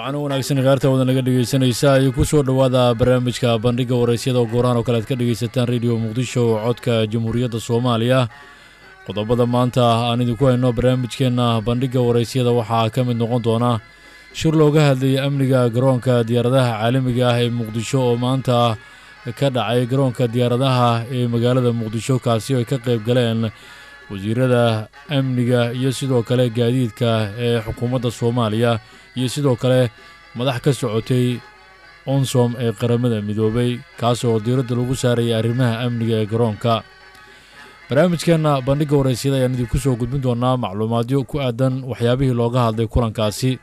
waxaana wanaagsan kaarta wada naga dhegaysanaysa ay ku soo dhowaada barnaamijka bandhiga waraysyada oo goorahan oo kale aad ka dhegaysataan rediyo muqdisho codka jamhuuriyadda soomaaliya qodobada maanta aan idinku hayno barnaamijkeenna bandhiga waraysyada waxaa ka mid noqon doona shir looga hadlayay amniga garoonka diyaaradaha caalamiga ah ee muqdisho oo maanta ka dhacay garoonka diyaaradaha ee magaalada muqdisho kaasi oo ay ka qayb galeen wasiirada amniga iyo sidoo kale gaadiidka ee xukuumadda soomaaliya iyo sidoo kale madax ka socotay onsom ee qaramada midoobay kaas oo diiradda lagu saarayay arrimaha amniga ee garoonka barnaamijkeenna bandhigga waraysyada ayaan idinku soo gudbin doonaa macluumaadyo ku aadan waxyaabihii looga hadlay kulankaasi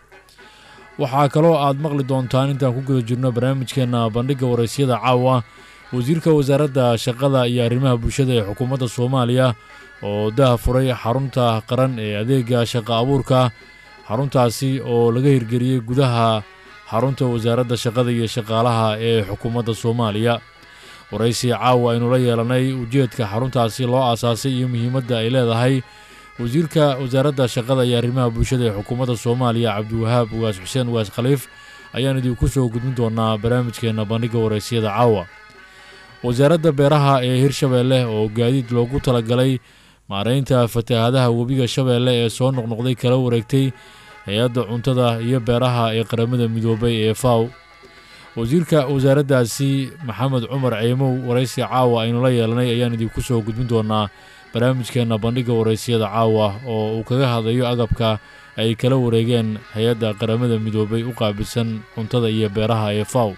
waxaa kaloo aad maqli doontaan intaan ku guda jirno barnaamijkeenna bandhigga waraysyada caawa wasiirka wasaaradda shaqada iyo arrimaha bulshada ee xukuumadda soomaaliya oo daha furay xarunta qaran ee adeega shaqa abuurka xaruntaasi oo laga hirgeliyey gudaha xarunta wasaaradda shaqada iyo shaqaalaha ee xukuumadda soomaaliya waraysi caawa aynu la yeelanay ujeedka xaruntaasi loo aasaasay iyo muhiimadda ay leedahay wasiirka wasaaradda shaqada iyo arrimaha bulshada ee xukuumadda soomaaliya cabdiwahaab ugaas xuseen ugaas khaliif ayaan idinku soo gudbin doonaa barnaamijkeenna bandhigga waraysyada caawa wasaaradda beeraha ee hirshabeelle oo gaadiid loogu talagalay maaraynta fatahaadaha webiga shabeelle ee soo noqnoqday kala wareegtay hay-adda cuntada iyo beeraha ee qaramada midoobay ee faw wasiirka wasaaraddaasi maxamed cumar ceymow waraysi caawa aynu la yeelanay ayaan idinku soo gudbin doonaa barnaamijkeenna bandhigga waraysyada caawa oo uu kaga hadlayo agabka ay kala wareegeen hay-adda qaramada midoobay u qaabilsan cuntada iyo beeraha ee faw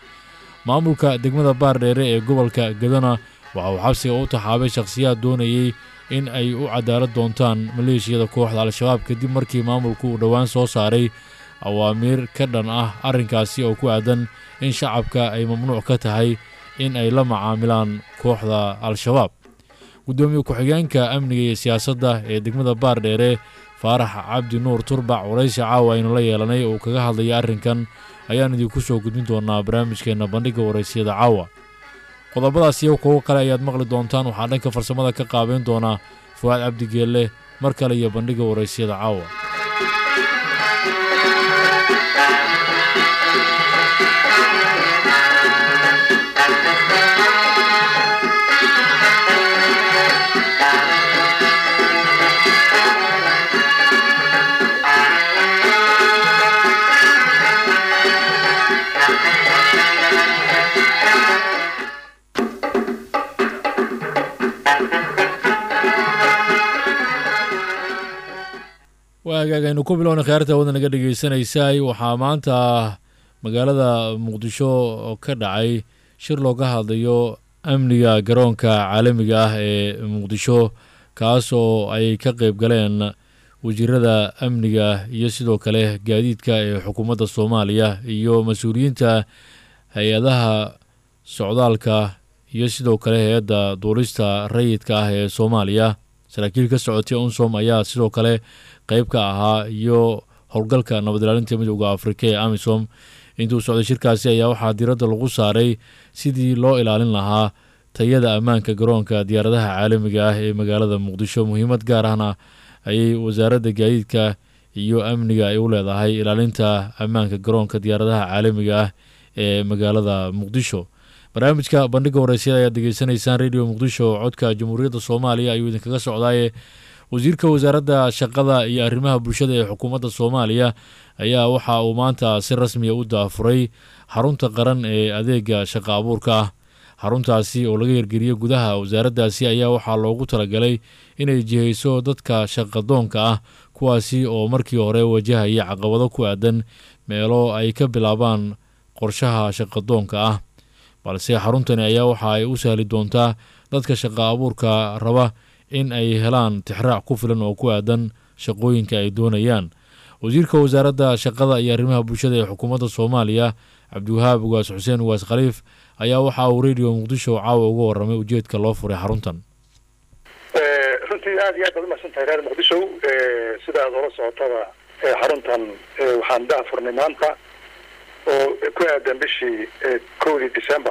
maamulka degmada baardheere ee gobolka gadana waxa uu xabsiga u taxaabay shakhsiyaad doonayey in ay u cadaalad doontaan maleeshiyada kooxda al-shabaab kadib markii maamulku uu dhowaan soo saaray awaamiir ka dhan ah arrinkaasi oo ku aadan in shacabka ay mamnuuc ka tahay in ay la macaamilaan kooxda al-shabaab guddoomiye ku-xigeenka amniga iyo siyaasadda ee degmada baardheere faarax cabdi nuur turbac waraysi caawa aynu la yeelanay oo kaga hadlaya arrinkan ayaan idinku soo gudbin doonaa barnaamijkeenna bandhigga waraysyada caawa qodobadaas iyo kuwo kale ayaad maqli doontaan waxaa dhanka farsamada ka qaabeyn doonaa fuwaad cabdigeelle mar kale iyo bandhigga waraysyada caawa waagaagaynu ku bilowna khiyaarta wada naga dhegeysanaysaay waxaa maanta magaalada muqdisho ka dhacay shir looga hadlayo amniga garoonka caalamiga ah ee muqdisho kaas oo ay ka qeyb galeen wasiirada amniga iyo sidoo kale gaadiidka ee xukuumadda soomaaliya iyo mas-uuliyiinta hay-adaha socdaalka iyo sidoo kale hay-adda duulista rayidka ah ee soomaaliya saraakiil ka socotay unsom ayaa sidoo kale qeyb ka ahaa iyo howlgalka nabad ilaalinta midooda afrika ee amisom intuu socday shirkaasi ayaa waxaa diiradda lagu saaray sidii loo ilaalin lahaa tayada ammaanka garoonka diyaaradaha caalamiga ah ee magaalada muqdisho muhiimad gaar ahna ayay wasaaradda gaadiidka iyo amniga ay u leedahay ilaalinta ammaanka garoonka diyaaradaha caalamiga ah ee magaalada muqdisho barnaamijka bandhigga waraysyada ayaad degeysanaysaan radio muqdisho codka jamhuuriyadda soomaaliya ayuu idinkaga socdaaye wasiirka wasaaradda shaqada iyo arrimaha bulshada ee xukuumadda soomaaliya ayaa waxa uu maanta si rasmiya u daafuray xarunta qaran ee adeega shaqa abuurka ah xaruntaasi oo laga hirgeliyey gudaha wasaaraddaasi ayaa waxaa loogu talagalay inay jihayso dadka shaqadoonka ah kuwaasi oo markii hore wajahaya caqabado ku aadan meelo ay ka bilaabaan qorshaha shaqadoonka ah balse xaruntani ayaa waxa ay u sahli doontaa dadka shaqa abuurka raba in ay helaan tixraac ku filan oo ku aadan shaqooyinka ay doonayaan wasiirka wasaaradda shaqada iyo arrimaha bulshada ee xukuumadda soomaaliya cabdiwahaab ugaas xuseen ugaas khaliif ayaa waxa uu radio muqdisho caawa uga waramay ujeedka loo furay xaruntan runtii aad iyo aad baad umahsan tahay reer muqdisho sida aad ola socotada xaruntan waxaan daha furnay maanta oo ku aadan bishii kowdii december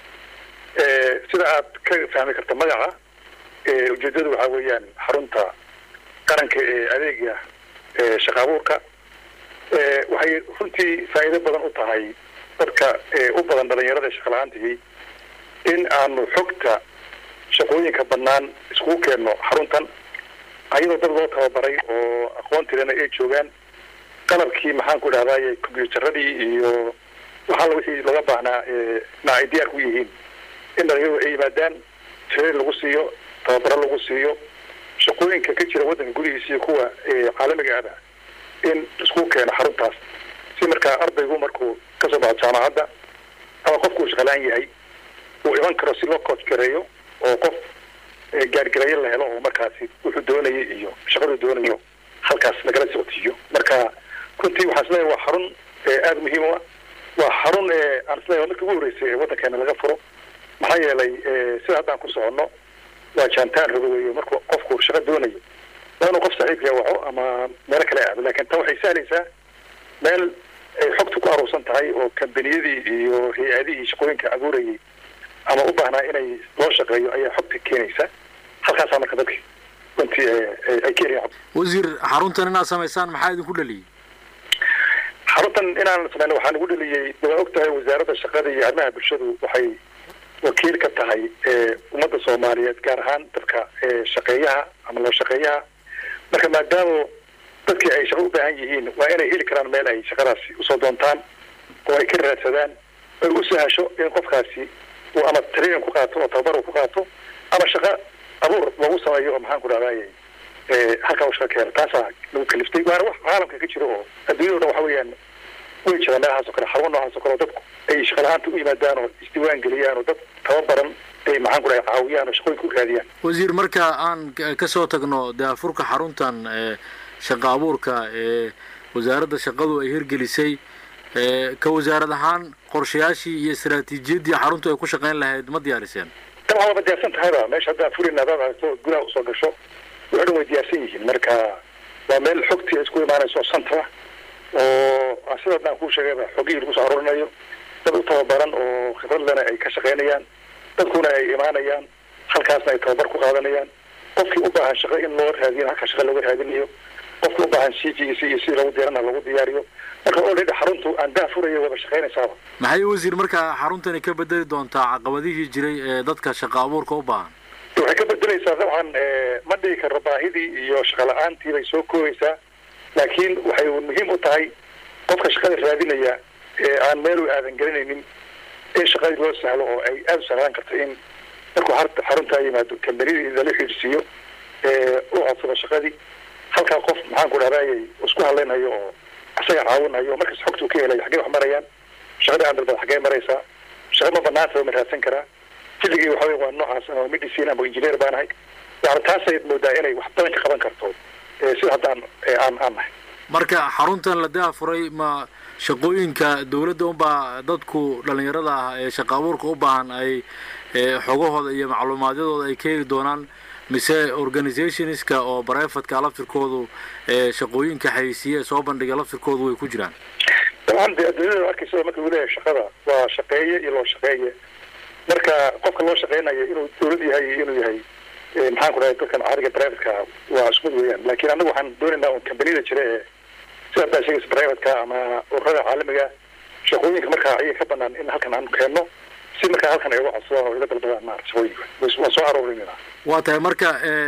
sida aad ka fahmi karta magaca ujeedadu waxaa weeyaan xarunta qaranka ee adeega shaqa abuurka waxay runtii faa'iido badan u tahay dadka u badan dhalinyarada shaqala-aantigii in aanu xogta shaqooyinka bannaan iskugu keenno xaruntan ayadoo dad loo tababaray oo aqoontirana ay joogaan qalabkii maxaan ku idhahdaye combyuutaradii iyo waxaala wixii looga baahnaa na ay diyaar ku yihiin in dhalinyaradu ay yimaadaan tireer lagu siiyo tababaro lagu siiyo shaqooyinka ka jira waddanka gudihiisa iyo kuwa caalamiga ada in isku keeno xaruntaas si markaa ardaygu markuu kasoo baxo jaamacadda ama qofkuu shaqalaan yahay uu iman karo si loo coach gareeyo oo qof gaargarayo la helo oo markaasi wuxuu doonayay iyo shaqaduu doonayo halkaas lagala soctiiyo marka runtii waxaan isleeyahay waa xarun aada muhiim u ah waa xarun aan isleeyahay markii ugu horreysay ee waddankeena laga furo maxaa yeelay sida haddaan ku soconno waa jaantaan rogo weeyo markuu qofku shaqo doonayo waa inuu qof saaxiibka waco ama meelo kale aado laakiin tan waxay sahlaysaa meel ay xogtu ku aruursan tahay oo kambaniyadii iyo hay-adihii shaqooyinka abuurayay ama u baahnaa inay loo shaqeeyo ayaa xogta keenaysa halkaasaa marka dadki runtii ay ka heliyan wasiir xaruntan inaad samaysaan maxaa idinku dhaliyey xaruntan inaan samayno waxaa nagu dhaliyey waa og tahay wasaaradda shaqada iyo arrimaha bulshadu waxay wakiil ka tahay ummadda soomaaliyeed gaar ahaan dadka shaqeeyaha ama loo shaqeeyaha marka maadaama dadkii ay shaqo u baahan yihiin waa inay heli karaan meel ay shaqadaasi usoo doontaan oo ay ka raadsadaan ay u sahasho in qofkaasi uu ama training ku qaato oo tababar uu ku qaato ama shaqo abuur lagu sameeyo oo maxaan ku dhahdaye halkaa u shaqa keeno taasaa lagu kaliftay waana wax caalamka ka jiro oo adduunyada o dhan waxa weeyaan way jiraan meelahaas oo kale xarumo noocaas oo kale oo dadku ay shaqala-aanta u yimaadaan oo isdiiwaan geliyaan oo dad tababaran ay maxaan ku dhahay caawiyaan oo shaqooyinka u raadiyaan wasiir marka aan kasoo tagno daafurka xaruntan shaqa abuurka ee wasaaradda shaqadu ay hirgelisay ka wasaarad ahaan qorshayaashii iyo istaraatiijiyaddii xaruntu ay ku shaqayn lahayd ma diyaariseen dabcan waaba diyaarsan tahayba meesha haddaan fulina hadaad aragto gudaha usoo gasho wuxu dhan way diyaarsan yihiin marka waa meel xogtii isku imaanayso santara oo sida haddaan kuu sheegayba xogihii lagu soo aruurinayo dad u tababaran oo khibradlena ay ka shaqaynayaan dadkuna ay imaanayaan halkaasna ay tababar ku qaadanayaan qofkii u baahan shaqo in loo raadiyo halka shaqa looga raadinayo qofkii u baahan c g c iyo si lagu diyaarana lagu diyaariyo marka already xaruntu aan daa furaya waba shaqaynaysaaba maxay wasiir markaa xaruntani ka bedeli doontaa caqabadihii jiray ee dadka shaqa abuurka u baahan waxay ka bedelaysaa dabcan ma dhigi karo baahidii iyo shaqa la-aantii bay soo koobaysaa laakiin waxay muhiim u tahay qofka shaqada raadinaya ee aan meel u aadan gelinaynin in shaqadii loo sahlo oo ay aada u sahlaan karto in markuu xaruntaa yimaado kambanidii lala xiidsiiyo u codsado shaqadii halkaa qof maxaan ku dhahdaayay isku hadlaynayo oo isaga caawinayo oo markas xogtuu ka helayo xaggee wax marayaan shaqadii aan dalbad xaggee maraysaa shaqa ma banaanta ma raadsan karaa filligii waxa wey waa noocaas ama medicine ama engineer baan ahay yani taasay moodaa inay wax badan ka qaban karto sida haddaan aan aan nahay marka xaruntan la daafuray ma shaqooyinka dawladda unbaa dadku dhalinyarada ah ee shaqa abuurka u baahan ay xogahooda iyo macluumaadyadooda ay ka heli doonaan mise organizationska oo brivatka laftirkoodu shaqooyinka xayeysiiye ee soo bandhiga laftirkoodu way ku jiraan dabcan de adduunyada arkaysa marka uu leeyahay shaqada waa shaqeeye iyo loo shaqeeye marka qofka loo shaqeynayo inuu dawlad yahay iyo inuu yahay maxaan ku dhahay dadkan caadiga privatka waa isku mid weeyaan laakiin annagu waxaan doonaynaa un kambaniyada jira ee sida haddaa sheegaysa privatka ama ururada caalamiga shaqooyinka markaa ayaga ka banaan in halkan aan keenno si markaa halkan ay uga codsadaan oo iga dalbadaan maarata shaqooyinka waan soo aroorinayna waa tahay marka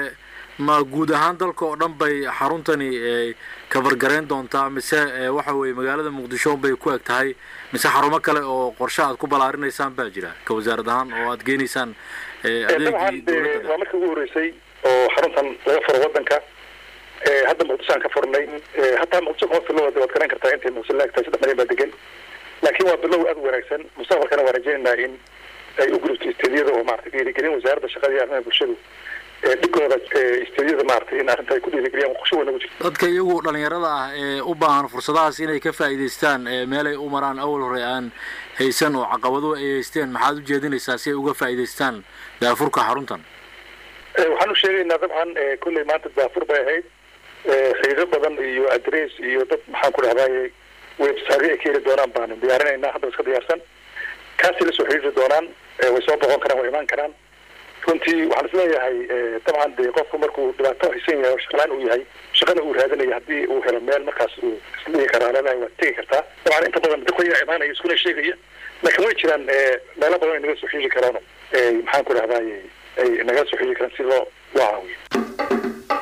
ma guud ahaan dalka oo dhan bay xaruntani kabargarayn doontaa mise waxa weeye magaalada muqdisho bay ku eg tahay mise xarumo kale oo qorshe aad ku ballaarinaysaan baa jira ka wasaarad ahaan oo aad geenaysaan dabcan waa markii ugu horreysay oo xaruntan laga furo waddanka hadda muqdishoaan ka furnay hataa muqdisho kuma filo waad garan kartaa intay muqdisho laagtahay saddex malyan baa degan laakiin waa bilow aada u wanaagsan mustaqbalkana waan rajaynaynaa in ay u gudubto istediyada oo maarata dhiirigelin wasaaradda shaqada iyo arrimaha bulshadu dhigooda istediyada maaragtay in arrinta ay ku dhiirigeliyaan qorsho weyn ugu jirto dadka iyagu dhalinyarada ah ee u baahan fursadahaas inay ka faa'iidaystaan meelay u maraan awal hore aan haysan oo caqabado ay haysteen maxaad u jeedinaysaa si ay uga faa'iidaystaan daafurka xaruntan waxaan u sheegaynaa dabcan kolley maanta daafur bay ahayd xiido badan iyo adress iyo dad maxaan ku dhahdaye website ay ka heli doonaan baanu diyaarinaynaa hadda iska diyaarsan kaasay lasoo xiriiri doonaan way soo boqon karaan way imaan karaan runtii waxaan isleeyahay dabcan dee qofku markuu dhibaato haysan yahay oo shaqalaan uu yahay shaqana uu raadinayo haddii uu helo meel markaas uu isdhihi karaa leedahay waad tegi kartaa dabcan inta badan dadku ayaa imaanaya iskuna sheegaya laakiin way jiraan meelo badan ay naga soo xiiji karaan maxaan ku dhahdaay ay naga soo xiiji karaan si loo loo caawiyo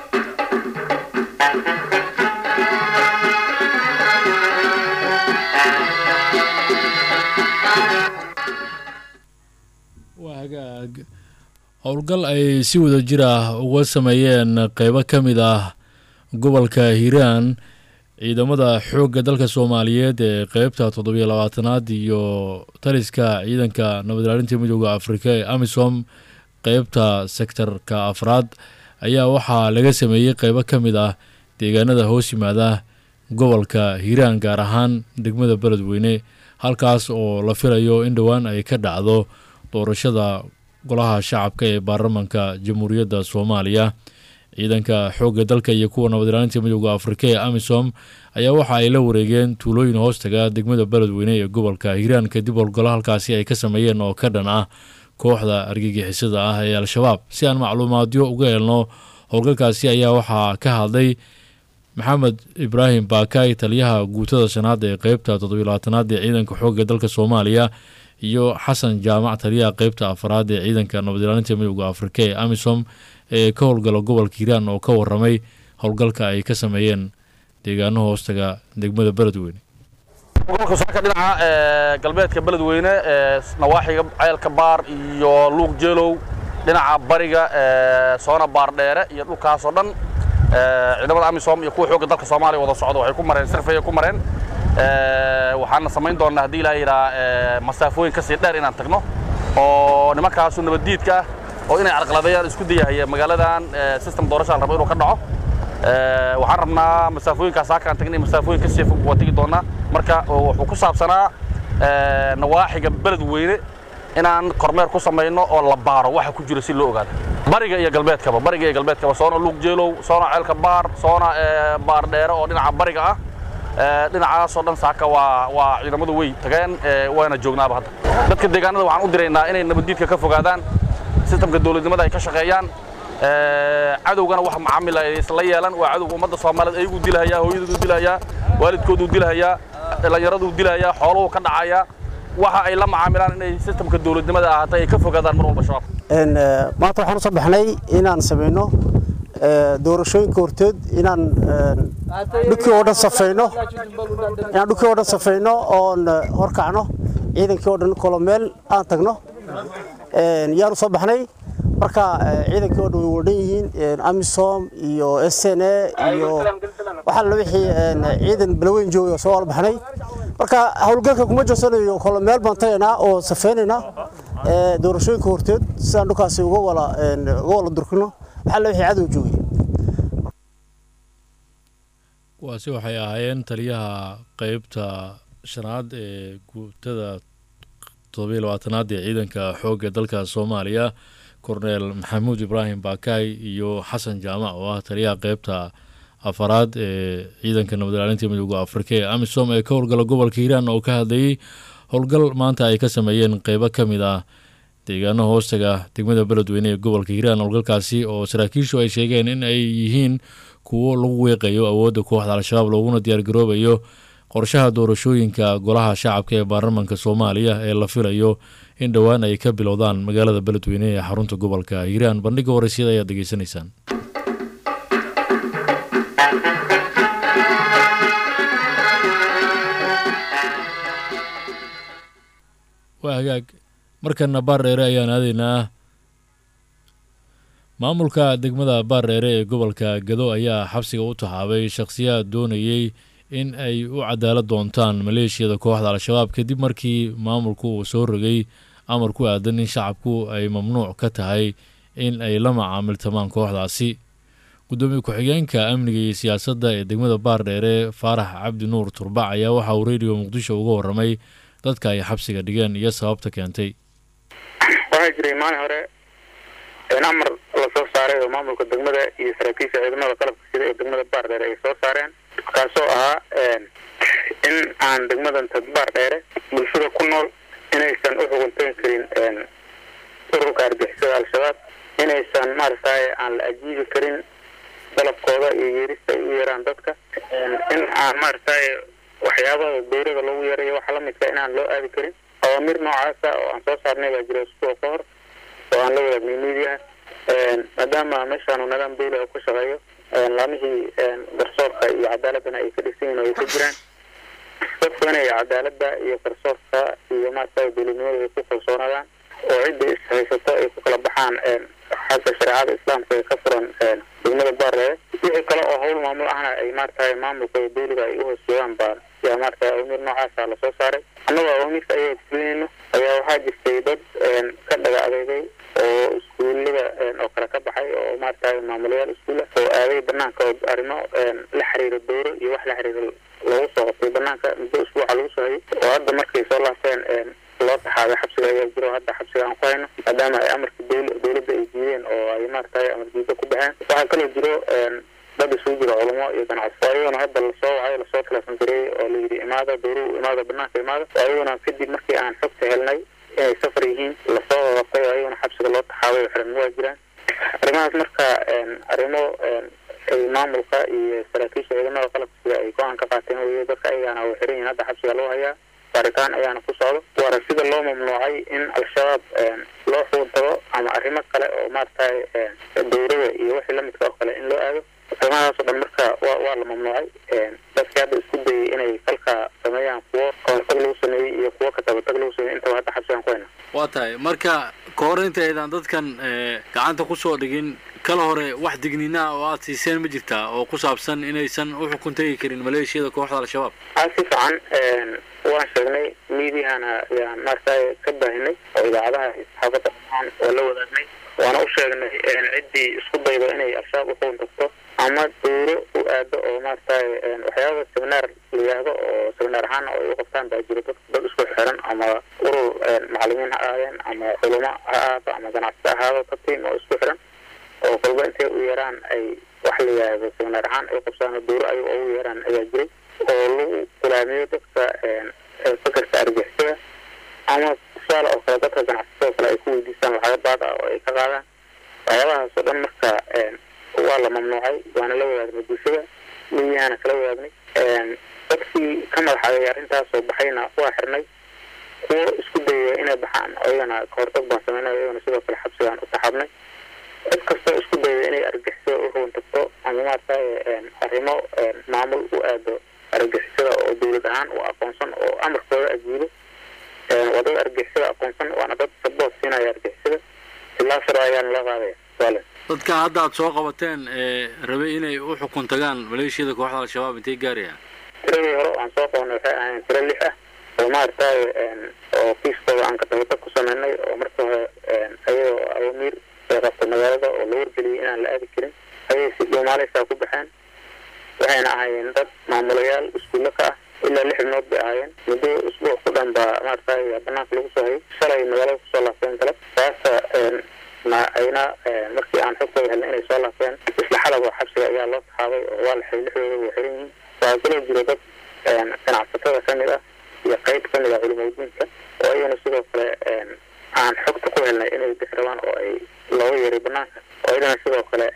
waa hagaag howlgal ay si wada jir ah uga sameeyeen qeybo ka mid ah gobolka hiiraan ciidamada xoogga dalka soomaaliyeed ee qeybta toddobiyo labaatanaad iyo taliska ciidanka nabad ilaalinta midooda afrika ee amisom qeybta sektarka afraad ayaa waxaa laga sameeyey qeybo ka mid ah deegaanada hoos yimaada gobolka hiiraan gaar ahaan degmada beledweyne halkaas oo la filayo in dhowaan ay ka dhacdo doorashada golaha shacabka ee baarlamanka jamhuuriyadda soomaaliya ciidanka xoogga dalka iyo kuwa nabad ilaalinta midooda afrika ee amisom ayaa waxa ay la wareegeen tuulooyin hoostaga degmada beledweyne ee gobolka hiiraan kadib howlgallo halkaasi ay ka sameeyeen oo ka dhan ah kooxda argagixisada ah ee al-shabaab si aan macluumaadyo uga helno howlgalkaasi ayaa waxaa ka hadlay maxamed ibraahim baakay taliyaha guutada shanaad ee qeybta toddobilabaatanaad ee ciidanka xoogga dalka soomaaliya iyo xasan jaamac taliyaha qeybta afaraad ee ciidanka nabad ilaalinta midooda afrika ee amisom ee ka howlgala gobolka hiiraan oo ka waramay howlgalka ay ka sameeyeen deegaano hoostaga degmada beledweyne gobolka saaka dhinaca galbeedka beledweyne nawaaxiga ceelka baar iyo luuq jeelow dhinaca bariga soona baar dheere iyo dhulkaasoo dhan ciidamada amisom iyo kuwa xoogga dalka soomaaliya wada socda waxay ku mareen sirfaya ku mareen waxaana samayn doonnaa haddii ilaa yidhaa masaafooyin ka sii dheer inaan tagno oo nimankaasu nabaddiidka ah oo inay carqaladeeyaan isku dayahaya magaaladan system doorasha la rabo inuu ka dhaco waxaan rabnaa masaafooyinkaas haakaan tagnay masaafooyin ka sii fog waa tegi doonnaa marka wuxuu ku saabsanaa nawaaxiga beledweyne inaan kormeer ku samayno oo la baaro waxa ku jira si loo ogaado bariga iyo galbeedkaba bariga iyo galbeedkaba soona luug jeelow soona ceelka baar soona baar dheere oo dhinaca bariga ah dhinacaasoo dhan saaka waa waa ciidamadu way tageen waana joognaaba hadda dadka deegaanada waxaan u diraynaa inay nabaddiidka ka fogaadaan sistamka dowladnimada ay ka shaqeeyaan cadowgana wax macaamil ay isla yeelan waa cadowga ummadda soomaaliyeed ayaguu dilahayaa hooyadoodu dilahayaa waalidkooduu dilahayaa dhallinyaraduu dilahayaa xooluhu ka dhacayaa waxa ay la macaamilaan inay sistamka dowladnimada ahaatay ay ka fogaadaan mar walba shabaab maanta waxaan u soo baxnay inaan samayno doorashooyinka horteed inaan dhulkii oo dhan safayno inaan dhulkii oo dhan safayno oon horkacno ciidankii oo dhan kolomeel aan tagno yaan u soo baxnay marka ciidankii oo dhan way wadhan yihiin amisom iyo s n a iyo waxaa la wixii ciidan balaweyn joogay oo soo wala baxnay marka howlgalka kuma joosanayo kolomeel baan tagaynaa oo safaynaynaa doorashooyinka horteed sidaan dhulkaasi uga wala uga wala durkino waxaa la wixii cadow joogay kuwaasi waxay ahaayeen taliyaha qeybta shanaad ee guutada toddobiyo labaatanaad ee ciidanka xoogga dalka soomaaliya korneel maxamuud ibraahim baakaay iyo xasan jaamac oo ah taliyaha qeybta afaraad ee ciidanka nabad ilaalinta midooda afrika ee amisom ee ka howlgala gobolka hiiraan oo ka hadlayay howlgal maanta ay ka sameeyeen qeybo ka mid ah deegaano hoostaga degmada beledweyne ee gobolka hiiraan howlgalkaasi oo saraakiishu ay sheegeen in ay yihiin kuwo lagu weeqayo awoodda kooxda al-shabaab looguna diyaargaroobayo qorshaha doorashooyinka golaha shacabka ee baarlamanka soomaaliya ee la filayo in dhowaan ay ka bilowdaan magaalada beledweyne ee xarunta gobolka hiiraan bandhiga waraysyada ayaad degeysanaysaan waa hagaag markana baardheere ayaan aadaynaa maamulka degmada baardheere ee gobolka gado ayaa xabsiga u taxaabay shakhsiyaad doonayey in ay u cadaalad doontaan maleeshiyada kooxda al-shabaab kadib markii maamulku uu soo rogay amar ku aadan in shacabku ay mamnuuc ka tahay in ay la macaamiltamaan kooxdaasi gudoomiye ku-xigeenka amniga iyo siyaasadda ee degmada baardheere faarax cabdi nuur turbac ayaa waxa uu rediyo muqdisho uga waramay dadka ay xabsiga dhigeen iyo sababta keentay waxaa jiray maalin hore amar la soo saaray oo maamulka degmada iyo saraakiisha ciidamada qalabka sida ee degmada baardheere ay soo saareen kaasoo ahaa in aan degmadan tadbaar dheere bulshada ku nool inaysan u xuguntayn karin ururka argixisada al-shabaab inaysan maaragtay aan la ajiibi karin dalabkooda iyo yeerista ay u yeeraan dadka in aan maaragtay waxyaabaha dowlada lagu yeerayo waxa lamidka inaan loo aadi karin awaamir noocaasa oo aan soo saarnay baa jira isbuuc ka hor oo aan la wadaagnay miidiyaha maadaama meeshaanu nidaam dawli oo ku shaqeeyo laamihii garsoorka iyo cadaaladana ay ka dhisan yihin oo ay ka jiraan dadku inay cadaaladda iyo garsoorka iyo maaragtay dowladnimada ay ku kalsoonaadaan oo cidda is haysato ay ku kala baxaan xagga shareecada islaamka ee ka furan degmada baarleede wixii kale oo hawl maamul ahna ay maaragtay maamulka iyo dawliga ay uhoos joogaan baa yaa maaragtay awamir noocaasa lasoo saaray annagoo awamirta ayaga fulinayno ayaa waxaa jirtay dad ka dhaga adeegay oo iskuullada oo kale ka baxay oo maaragtay maamulayaal iskuulla oo aaday banaanka oo arrimo la xiriira dowro iyo wax la xiriira lagu soo qabtay banaanka muddo usbuuca lagu soo hayay oo hadda markay soo laabteen loo taxaaday xabsiga ayaa jiro hadda xabsiga aan ku hayno maadaama ay amarka dowla dowladda ay diideen oo ay maaragtay amar diida ku baxeen waxaa kaloo jiro dad isugu jiro culamo iyo ganacsi oo ayaguna hadda lasoo wacay lasoo teleefon gareeyey oo layidhi imaada dowru imaada banaanka imaada oo ayaguna kadib markii aan xogta helnay inay safar yihiin lasoo qabtay oo ayaguna xabsiga loo taxaabay oo xiran waa jiraan arrimahaas marka arrimo ay maamulka iyo saraakiisha ciidamada qalabka sida ay go-aan ka qaateen weye dadka ayagaana way xiran yihin hadda xabsiga loo hayaa baaritaan ayaana ku socdo waana sida loo mamnuucay in al-shabaab loo xuuntabo ama arrimo kale oo maaragtay dowrada iyo wixii lamidka oo kale in loo aado arrimahaas oo dhan marka wa waa la mamnuucay dadkii hadda isku dayay inay falka sameeyaan kuwo kahortag lagu sameeyey iyo kuwo katabatag lagu sameeyey intaba hadda xabsigaan ku hayna waa tahay marka ka hor intaydan dadkan gacanta kusoo dhigin kala hore wax digniinaa oo aada siiseen ma jirtaa oo ku saabsan inaysan u xukun tegi karin maleeshiyada kooxda al-shabaab a si fiican waan sheegnay miidiyahana ayaan maaragtay ka baahinay oo idaacadaha saxaafadda dhammaan waa la wadaagnay waana u sheegnay ciddii isku daydo inay al-shabaab u xugun tagto ama dowro u aado oo maaragtay waxyaaba seminaar la yidhaahdo oo seminaar ahaan oo ay u qabtaan baa jiro dad dad isku xiran ama urur macalimiin ha ahaadeen ama culamo ha ahaato ama ganacsi ahaado ka tiim oo isku xiran oo kolba intay u yeeraan ay wax la yidhaahdo seminaar ahaan ay qabsaan oo dowro ayaga ugu yeeraan ayaa jiray oo lagu gulaamiyo dadka fakarka argixisada ama tusaale oo kale dadka ganacsatada kale ay ku weydiistaan lacaga baad ah oo ay ka qaadaan waxyaabahaas oo dhan marka waa la mamnuucay waana la wadaagnay bulshada miyahaana kala wadaagnay dadkii ka madaxaday arrintaas oo baxayna waa xirnay kuwo isku dayaya inay baxaan ayagana kahortag baan sameynay ayagana sidoo kale xabsigaan u taxaabnay cid kastoo isku dayaya inay argixisada u rugun tagto ama maaragtay arrimo maamul u aado argixisada oo dowlad ahaan u aqoonsan oo amarkooda ajiibo waa dad argixisada aqoonsan waana dad sabood siinaya argixisada ilaa sharo ayaana loo qaadaya waale dadka hadda aad soo qabateen ee rabay inay u xukun tagaan maleeshiyada kooxda al-shabaab intay gaarayaan tiradii hore aan soo qabanay waxay ahayn tiro lix ah oo maaragtay oo kiiskooda aan katabatag ku sameynay oo marka hore ayagoo awamiir ay qabtay magaalada oo la wargeliyay inaan la aadi karin ayay si dhuumaaleysaa ku baxeen waxayna ahaayeen dad maamulayaal iskuulle ka ah ilaa lix ibnood bay ahaayeen muddo isbuuc ku dhan baa maaragtay banaanka lagu soo hayay shalay magaalada kusoo laabteen galab saasa na ayna markii aan xogtooda helnay inay soo laabteen isla xalaba xabsiga ayaa loo taxaabay oo waa la xiray lixdooda way xiran yihiin waxaa kaloo jiro dad ganacsatada ka mid ah iyo qayb ka mid ah culimadiinka oo ayagana sidoo kale aan xogta ku helnay inay bixi rabaan oo ay looga yeeray banaanka oo ayagana sidoo kale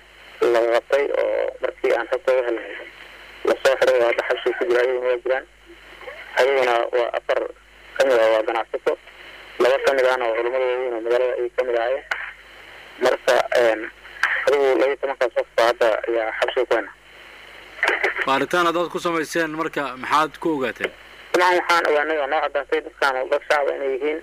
la qabtay oo markii aan xogtooda helnay lasoo xiray oo hadda xabsiga ku jira ayaguna waa jiraan ayaguna waa afar ka mid ah waa ganacsato laba ka mid ahna oo culamada waaweyn oo magaalada ayay ka mid ahaayeen marka adigu laba tobankaas qof baa hadda ayaa xabsiga ku hayna baaritaan haddaad ku samayseen marka maxaad ku ogaateen dabcan waxaan ogaanay oo noo caddaatay dadkaan dad shacaba inay yihiin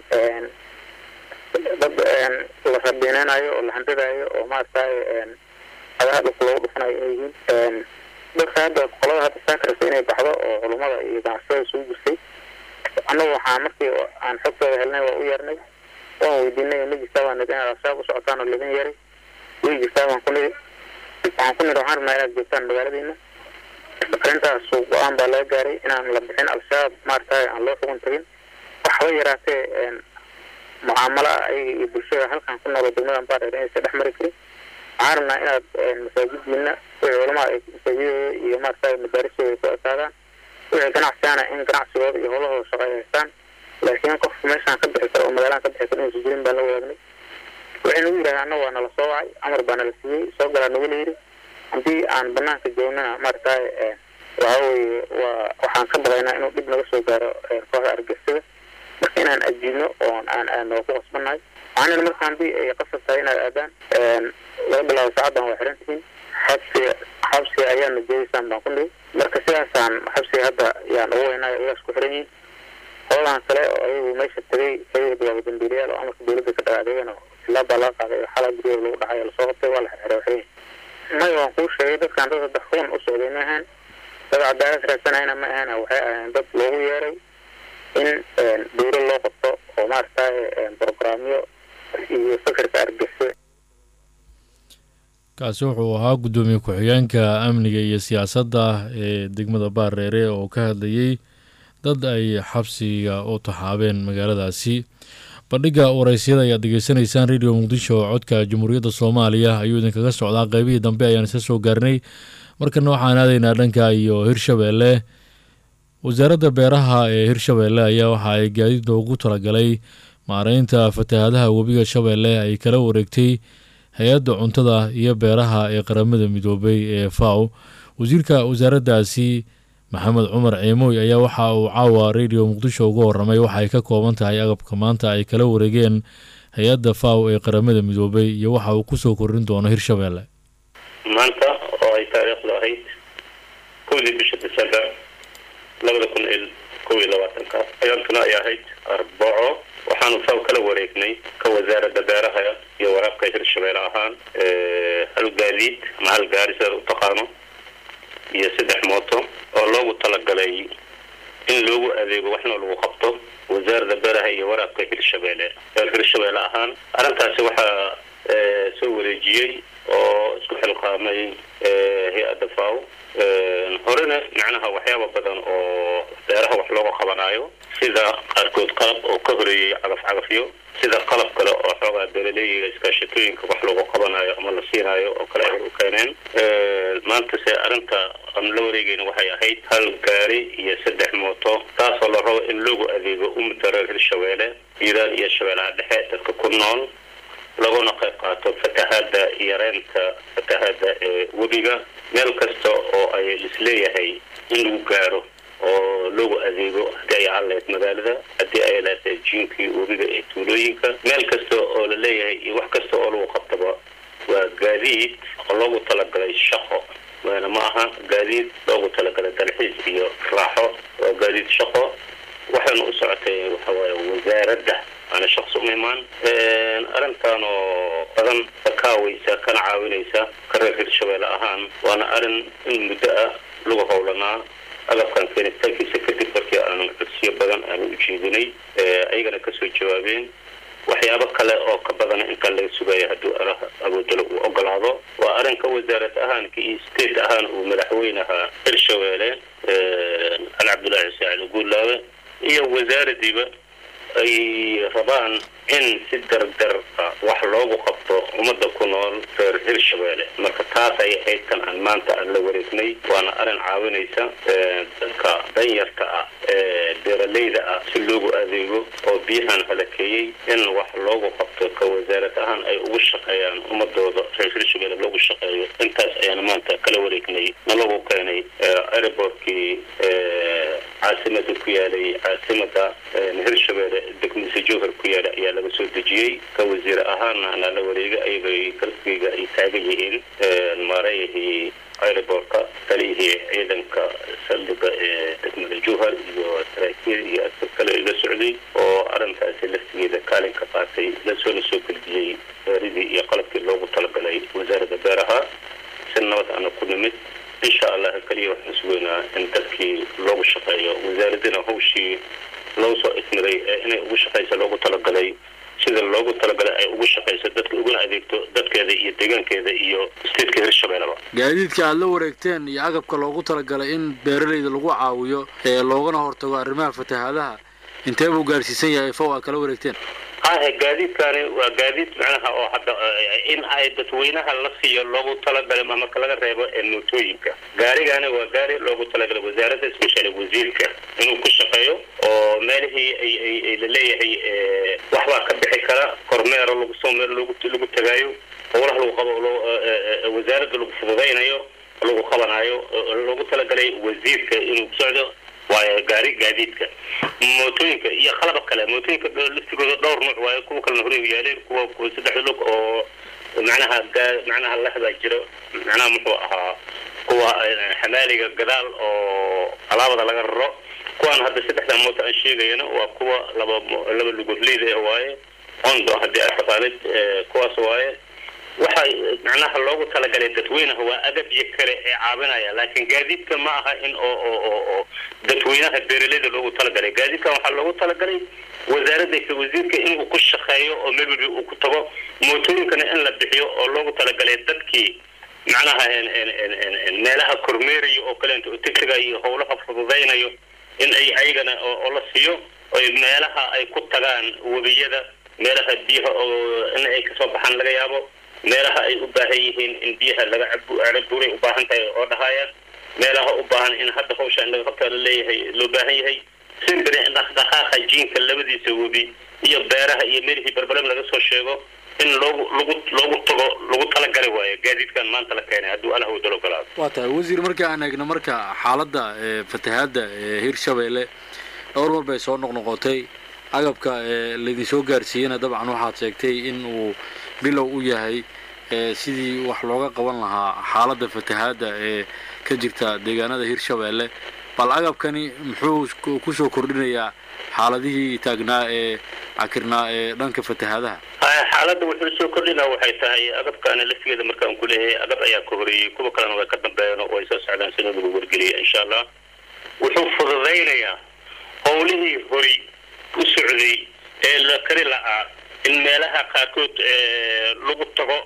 dad la rabiineynayo oo la handadaayo oo maaragtay cadaha dhulka loogu dhufanayo inay yihiin dadka hadda qolada hadda saakaraysa inay baxdo oo culummada iyo ganacsatada isugu jirtay annagu waxaa markii aan xogtooda helnay waa u yeernay waan weydiinay ma jirtaa baan nidhi inaad al-shabaab u socotaan oo laidin yeeray way jirtaa baan ku nidhi waxaan ku nidhi waxaan rabnaa inaad joogtaan magaaladiina arrintaas go-aan baa laga gaaray inaan la bixin al-shabaab maaragtay aan loo xugun tagin waxba yaraatee mucaamalo ah ayaga iyo bulshada halkan ku noolo degmadan baadheer inaysa dhex mari karin waxaan rabnaa inaad masaajidiina wixii culamada ay masaajidooda iyo maaragtay madaarisooda ku ekaadaan wixii ganacsigaana in ganacsigooda iyo howlahooda shaqo ay haystaan laakiin qofka meeshaan ka bixi kara oo magaaladan ka bixi kara inaysa jirin baan la wadaagnay wixii waxay nagu yidhahdeen anna waa nala soo wacay amar baa nala siiyey soo galaa nagula yidhi haddii aan banaanka joognana maaragtay waxa weeye waa waxaan ka baqaynaa inuu dhib naga soo gaaro kooxda argixisada marka inaan ajiibno oon aan aadno ku qasbannahay waxaanina marka haddii ay qasab tahay inaad aadaan laga bilaabo saacaddan waa xiran tihiin xabsiga xabsiga ayaana joogeysaan baan ku dhihi marka sidaasaan xabsiga hadda yaan ugu weynaayo iyaas ku xiran yihiin qoladan kale oo ayagu meesha tagay ayaga waa dambiilayaal oo amarka dawladda ka dhaga adeegana ilaa baa laga qaaday xalaa guryaha lagu dhacay lasoo qabtay waa la xirxiray waxay maya waan kuu sheegay dadkan dad saddex kuwan u socday ma ahaan dad cadaalad raadsanayna ma ahaan waxay ahayn dad loogu yeeray in dawlad loo qabto oo maaragtay brograamyo iyo fikirka argixisada kaasi wuxuu ahaa guddoomiye ku-xigeenka amniga iyo siyaasadda ee degmada baareere oo ka hadlayey dad ay xabsiga u taxaabeen magaaladaasi bandhigga waraysyada ayaad degeysanaysaan radio muqdisho oo codka jamhuuriyadda soomaaliya ayuu idinkaga socdaa qeybihii dambe ayaan isa soo gaarnay markana waxaan aadaynaa dhanka iyo hirshabeelle wasaaradda beeraha ee hirshabeelle ayaa waxa ay gaadiid loogu talagalay maareynta fatahaadaha webiga shabeelle ay kala wareegtay hay-adda cuntada iyo beeraha ee qaramada midoobay ee faw wasiirka wasaaraddaasi maxamed cumar ciimooy ayaa waxa uu caawa radio muqdisho uga waramay waxa ay ka kooban tahay agabka maanta ay kala wareegeen hay-adda faw ee qaramada midoobay iyo waxa uu kusoo korin doono hirshabeelle maanta oo ay taariikhdu ahayd kowdii bisha december labada kun iyo kow iyo labaatanka ayantuna ay ahayd arbaco waxaanu faw kala wareegnay ka wasaaradda beeraha iyo waraabka hirshabeelle ahaan hal gaadiid ama hal gaari sidaad u taqaano iyo saddex mooto oo loogu talagalay in loogu adeego waxna lagu qabto wasaaradda beeraha iyo waraabka hirshabeelle reer hirshabeelle ahaan arrintaasi waxaa soo wareejiyey oo isku xilqaamay hay-adda faw horena macnaha waxyaaba badan oo beeraha wax looga qabanaayo sida qaarkood qalab oo ka horeeyey cagaf cagafyo sida qalab kale oo xoogaa beeraleeyiga iskaashatooyinka wax looga qabanayo ama la siinaayo oo kale ay u keeneen maanta se arrinta aan la wareegeyna waxay ahayd hal gaari iyo saddex mooto taasoo la rabo in loogu adeego ummadda reer hirshabeelle hiiraan iyo shabeellaha dhexe dadka ku nool laguna qayb qaato fatahaada yareynta fatahaada ee webiga meel kasta oo ay isleeyahay in lagu gaaro oo loogu adeego haddii ay ahaan magaalada haddii ay lahayd jiinkii webiga ee tuulooyinka meel kasta oo la leeyahay iyo wax kasta oo lagu qabtaba waa gaadiid oo loogu talagalay shaqo waana ma aha gaadiid loogu talagalay dalxiis iyo raaxo waa gaadiid shaqo waxayna u socotay waxawaaye wasaaradda waana shaqsi uma imaan arrintan oo badan ka kaawaysa kana caawinaysa ka reer hirshabeelle ahaan waana arrin in muddo ah lagu howlanaa agabkan keenitaankiisa kadib markii aanu codsiyo badan aanu u jeedinay ayagana kasoo jawaabeen waxyaabo kale oo ka badana intaan laga sugayo hadduu alaha awoodalo uu ogolaado waa arrinka wasaarad ahaanka iyo state ahaan uu madaxweynaha hirshabeelle ali cabdullaahi saacid guulaawe iyo wasaaradiiba ay rabaan in si dardar wax loogu qabto ummadda ku nool reer hirshabeelle marka taas ay ahayd kan aan maanta aan la wareegnay waana arrin caawinaysa dadka danyarta ah ee beeralayda ah si loogu adeego oo biyahan halakeeyey in wax loogu qabto ka wasaarad ahaan ay ugu shaqeeyaan ummadooda reer hirshabeelle loogu shaqeeyo intaas ayaana maanta kala wareegnay nalagu keenay airbortkii caasimada ku yaalay caasimada hirshabeelle degmadiisa jowhar ku yaala ayaa laga soo dejiyey ka wasiir ahaana anaa la wareegay ayagay galkeyga ay taagan yihiin maarayahii airbortka taliyihii ciidanka saldhiga ee degmada jowhar iyo saraakiil iyo askar kale iga socday oo arrintaasi laftigeeda kaalin ka qaatay lasoona soo gudbiyey beeridii iyo qalabkii loogu talagalay wasaaradda beeraha si nabad ana ku nimid insha allah keliya waxaan sugeynaa in dadkii loogu shaqeeyo wasaaradina hawshii loo soo ismiray ee inay ugu shaqaysa loogu talagalay sida loogu talagalay ay ugu shaqayso dadka uguna adeegto dadkeeda iyo deegaankeeda iyo stateka hirshabeelleba gaadiidka aada la wareegteen iyo agabka loogu talagalay in beeralayda lagu caawiyo ee loogana hortago arrimaha fatahaadaha intee buu gaarsiisan yahay fow aa kala wareegteen hahe gaadiidkani waa gaadiid macnaha oo hadda in ay dadweynaha la siiyo loogu talagalay ama laga reebo mootooyinka gaarigani waa gaari loogu talagalay wasaaradda especially wasiirka inuu ku shaqeeyo oo meelihii ay ay laleeyahay waxbaa ka bixi kara kormeero lagu soo meel lagu lagu tagaayo howlaha lagu qabo wasaaradda lagu fududaynayo lagu qabanayo loogu talagalay wasiirka inuu socdo waayo gaari gaadiidka mootooyinka iyo qalaba kale mootooyinka laftigooda dhowr nuuc waayo kuwa kalena horey u yaaleen kuwa saddex lug oo macnaha macnaha lehbaa jiro macnaha muxuu ahaa kuwa xamaaliga gadaal oo alaabada laga raro kuwaan hadda saddexda mooto aan sheegayana waa kuwa laba laba lugoodleyda waaye ondo haddii aad taqaanid kuwaas waaye waxa macnaha loogu talagalay dadweynaha waa agabyo kale ee caawinaya laakiin gaadiidka ma aha in oo oo oo oo dadweynaha beeraleyda loogu talagalay gaadiidkan waxaa loogu talagalay wasaaradda ka wasiirka inuu ku shaqeeyo oo meel walba uu ku tago mootooyinkana in la bixiyo oo loogu talagalay dadkii macnaha meelaha kormeeraya oo kaleento tigtiga iyo howlaha fududaynayo in ay ayagana oo la siiyo oy meelaha ay ku tagaan webiyada meelaha biyaha oo in ay kasoo baxaan laga yaabo meelaha ay u baahan yihiin in biyaha laga cabuuray u baahan tahay oo dhahayaan meelaha u baahan in hadda hawsha in laga qabtaa laleeyahay loo baahan yahay simbiri dhaqdhaqaaqa jiinka labadiisa webi iyo beeraha iyo meelihii barbalem laga soo sheego in loogu lagu loogu tago lagu talagali waayo gaadiidkan maanta la keenay hadduu allah wadalo ogolaado waa tahay wasiir marka aan eegno marka xaaladda fatahaadda hirshabeelle dhowr mar bay soo noqnoqotay agabka laydin soo gaarsiiyena dabcan waxaad sheegtay in uu bilow u yahay sidii wax looga qaban lahaa xaaladda fatahaadda ee ka jirta deegaanada hirshabeelle bal agabkani muxuu kusoo kordhinayaa xaaladihii taagnaa ee cakirnaa ee dhanka fatahaadaha xaaladda wuxuu soo kordhinaa waxay tahay agabkaana laftigeeda markaan ku leeyahay agab ayaa ka horeeyey kuwa kalena way ka dambeeyeen oo ay soo socdaan sida lagu wargeliya insha allah wuxuu fududaynayaa howlihii hori u socday ee la kari la'aa in meelaha qaarkood lagu tago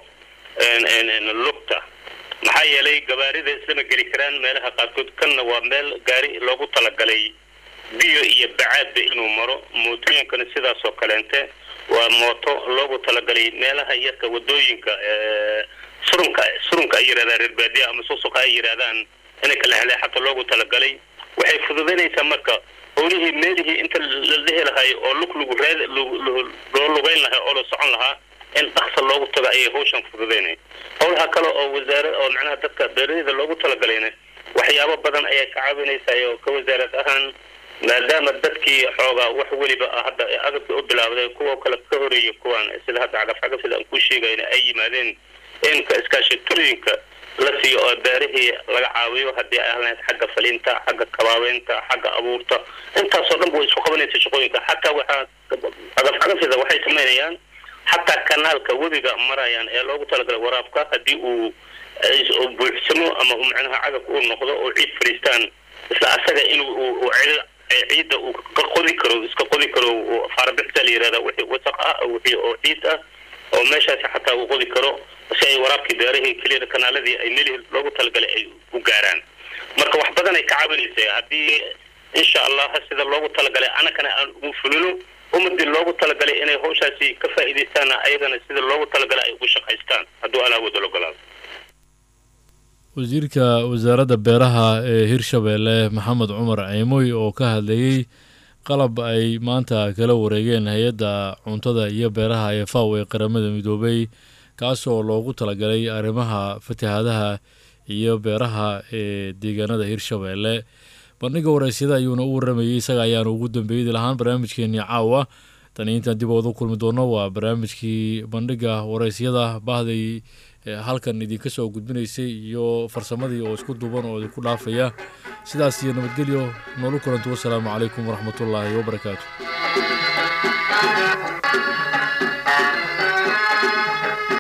lugta maxaa yeelay gabaarida islama geli karaan meelaha qaarkood kanna waa meel gaari loogu talagalay biyo iyo bacaadba inuu maro mootooyinkana sidaas oo kaleente waa mooto loogu talagalay meelaha yarka wadooyinka surunka surunka ay yidhahdaan reer baadiya ama susuqa ay yidhahdaan inay kala heleexata loogu talagalay waxay fududaynaysaa marka howlihii meelihii inta la dhihi lahay oo lug lagu raad loo lugayn lahaa oo la socon lahaa in dhaksa loogu tago ayay hawshan fududaynay howlaha kale oo wasaare oo macnaha dadka beeraleyda loogu talagalayna waxyaabo badan ayay ka caawinaysaa oo ka wasaarad ahaan maadaama dadkii xoogaa wax weliba ah hadda agabkii u bilaawday kuwa kale ka horeeya kuwaan sida hadda cagafcagaf sida aan kuu sheegayna ay yimaadeen inka iskaashatooyinka la siiyo oo beerihii laga caawiyo haddii ay ahlayd xagga falinta xagga kabaabeynta xagga abuurta intaasoo dhan way isku qabanaysa shaqooyinka xataa waxaa cagafcagafida waxay samaynayaan xataa kanaalka webiga marayaan ee loogu talagalay waraabka haddii uu buuxsamo ama macnaha cagafka uu noqdo oo ciid fadhiistaan isla asaga inuu ciidda uu ka qodi karo iska qodi karo faarbixta la yihahda wixii wasaq ah wixii oo ciid ah oo meeshaasi xataa uu qodi karo si ay waraabkii beerahii keliya kanaaladii ay melihii loogu talagalay ay u gaaraan marka wax badan ay ka caawinaysa haddii insha allah sida loogu talagalay anakana aan ugu fulino ummadii loogu talagalay inay hawshaasi ka faa'iidaystaanna ayagana sida loogu talagalay ay ugu shaqaystaan hadduu alaa wada ogolaado wasiirka wasaaradda beeraha ee hirshabeelle maxamed cumar ciimoy oo ka hadlayey qalab ay maanta kala wareegeen hay-adda cuntada iyo beeraha ee faw ee qaramada midoobay kaasoo loogu talagalay arrimaha fatahaadaha iyo beeraha ee deegaanada hirshabeelle bandhiga wareysyada ayuuna u waramayey isaga ayaanu ugu dambeeydi lahaan barnaamijkeenii caawa tani intaan dib ooda kulmi doono waa barnaamijkii bandhiga wareysyada bahday halkan idinka soo gudbinaysay iyo farsamadii oo isku duuban oo idinku dhaafaya sidaas iyo nabadgelyo noolu kulantu wasalaamu calaykum waraxmatullaahi wabarakaatu